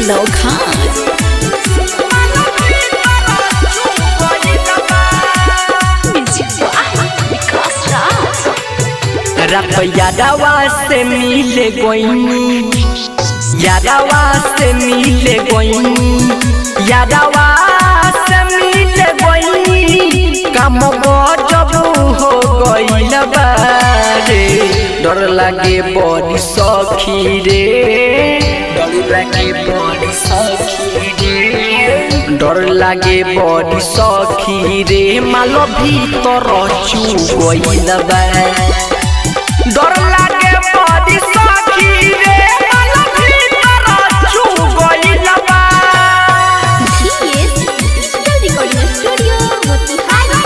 Lokhand. रात यादवा से मिले गोइनी यादवा से मिले गोइनी यादवा से मिले गोइनी काम गजब हो गइल बारे डर लागे बड़ी सखी रे डर लागे बड़ी सखी रे डर लागे बड़ी सखी रे माल भीतर चू गइल बा डर लागे बड़ी सखी रे माल भीतर चू गइल बा GS Digital Recording Studio, Motihari.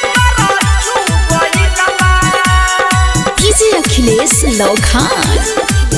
DJ Akhilesh Lokhand.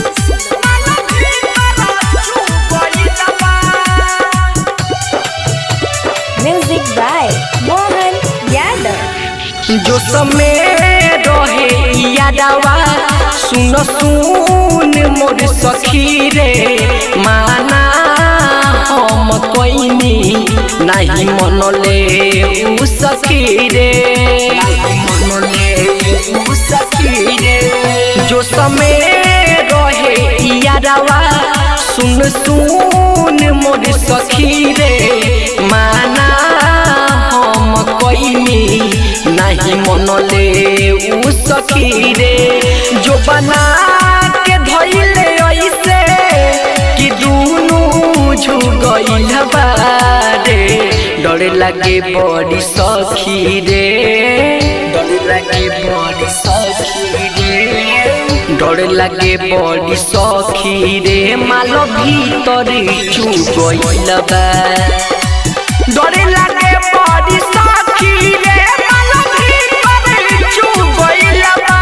Music by Mohan Yadav. जो समय रहे यादवा सुन सुन मोर सखी रे माना हम कोइनी नहीं मनले उ सखी रे मनले उ सखी रे जो समय रहे यादवा सुन सुन मोर सखी रे माना हम कोइनी नहीं मनले उ सखी रे जो बना के धइले ऐसे कि दुनु झुगइल बारे डर लागे बड़ी सखी रे डर लागे बड़ी सखी रे डर लागे बड़ी सखी रे माल भीतर चुगइल बा डर लागे बड़ी सखी रे माल भीतर चुगइल बा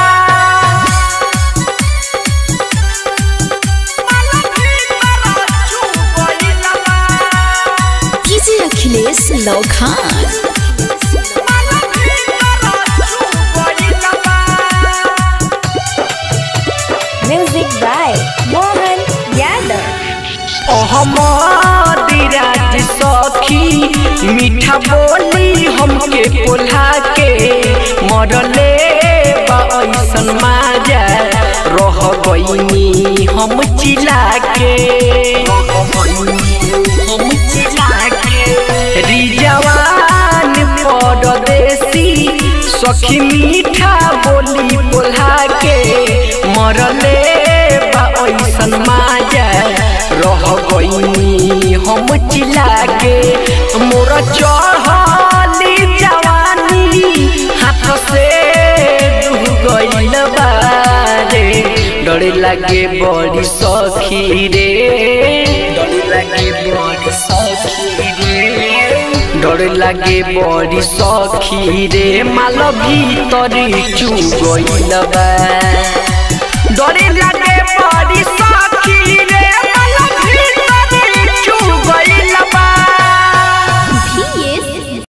DJ Akhilesh Lokhand. Music by Mohan Yadav. राज सखी मीठा बोली हमके पोल्हा के मरले बा ऐसन माजा रह गईनी हम चिला के हम चिला के रिजवान परदेसी सखी मीठा बोली पोल्हा के मरले बा ऐसन माजा रह गईनी हम चिला के मोर चढ़ली जवानी हाथ से डूब गइल बारे डर लागे बड़ी सखी रे डर लागे बड़ी सखी रे डर लागे बड़ी सखी रे माल भीतर चू गइल बा डर लागे बड़ी सखी